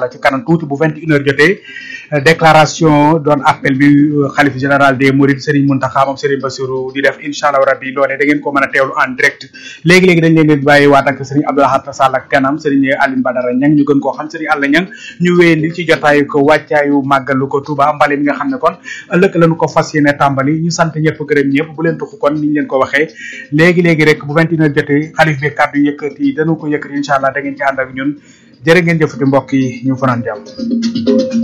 allah ci kanam tuuti bu vingt une heure jotee déclaration doon appel bi xalif général des Mourides Serigne Mountakha moom Serigne Bassirou di def incha allah rabbi loolee da ngeen ko mën a teewlu en direct léegi-léegi dañ leen di bàyyi waat ak Serigne Abdou Lahad Sall ak kanam Serigne Aline Badara Niang ñu gën koo xam Serigne Alla Niang ñu wéyandi ci jotaayu ko wàccaayu màggalu ko Touba mbale mi nga xam ne kon ëllëg lañu ko fas yéene tàmbali ñu sant ñëpp gërëm ñëpp bu leen tuxu kon ni ñu leen ko waxee léegi-léegi rek bu vingt une heure jotee xalif bi kàddu yëkkati dañu ko yëkkati incha allah da ngeen ci ànd ak ñun jërë ngeen jëfati mbokk yi ñu fanaan jàmm